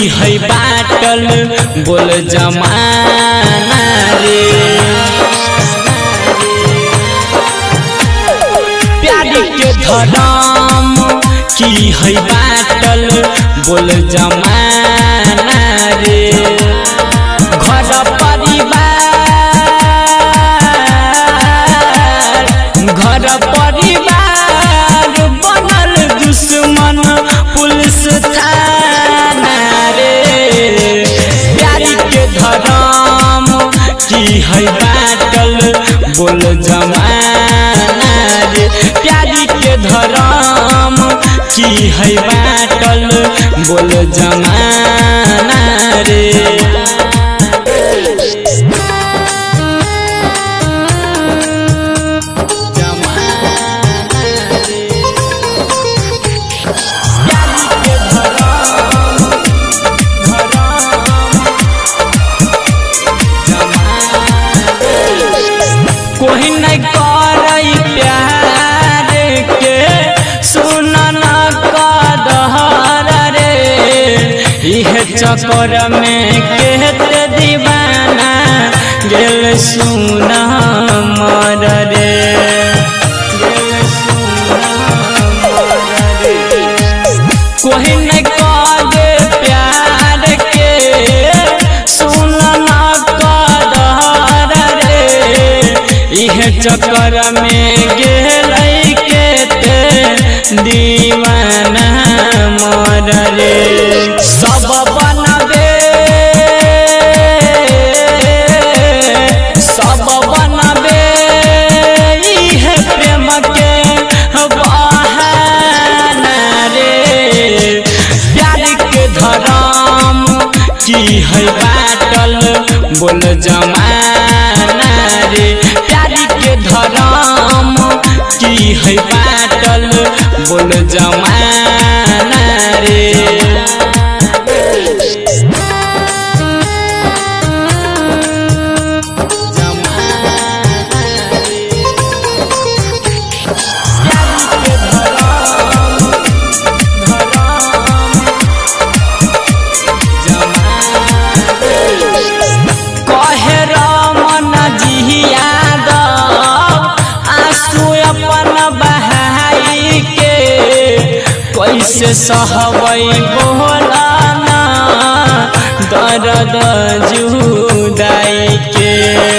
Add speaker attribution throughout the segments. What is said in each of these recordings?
Speaker 1: है बाटल बोल जमाना रे प्यारी के धरम की है बाटल बोल जमाना रे घर परिवार घर परिवार बनल दुश्मन पुलिस थाना रे प्यारी के धरम की है बाटल बोल जमाना रे प्यारी के धरम की है बाटल बोल जमाना रे कोई नहीं करई प्यार के सुन न कदहर रे इह चक्कर में केत दीवाना गेल सुन मर रे गेल सुन मर रे कोई नहीं करे प्यार के सुन न कदर रे इह चक्कर में गेल के ते दीवाना मर रे सब बनबे सब बनबे इह प्रेम के बहाना रे प्यार के धरम की है बाटल बोल जमाना रे प्यार के धरम की है बाटल बोल जमाना रे कहे रमन जी यादव आंसू अपन बहाई के कैसे सहबै बोलाना दर्द जुदाई के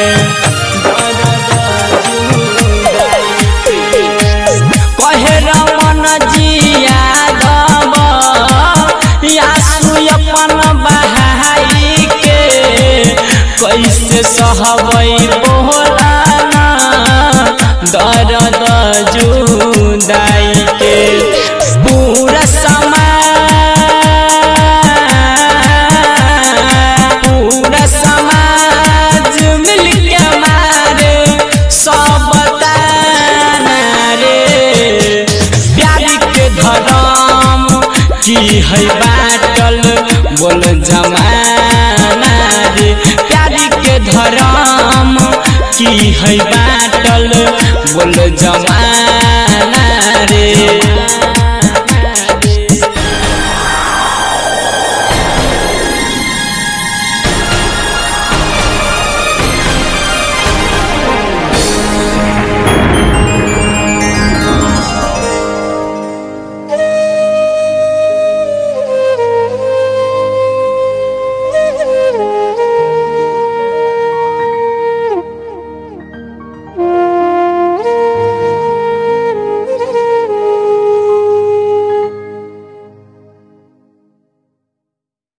Speaker 1: दर्द जुदाई के कहे रमन जी यादव आंसू अपन बहाई के कैसे सहबै बोलाना दर्द जुदाई के पूरा समाज पूरा समाज मिलके मारे सब ताना रे प्यार के धरम की है बाटल बोल जमाना रे प्यार के धरम की है बाटल बोल जमाना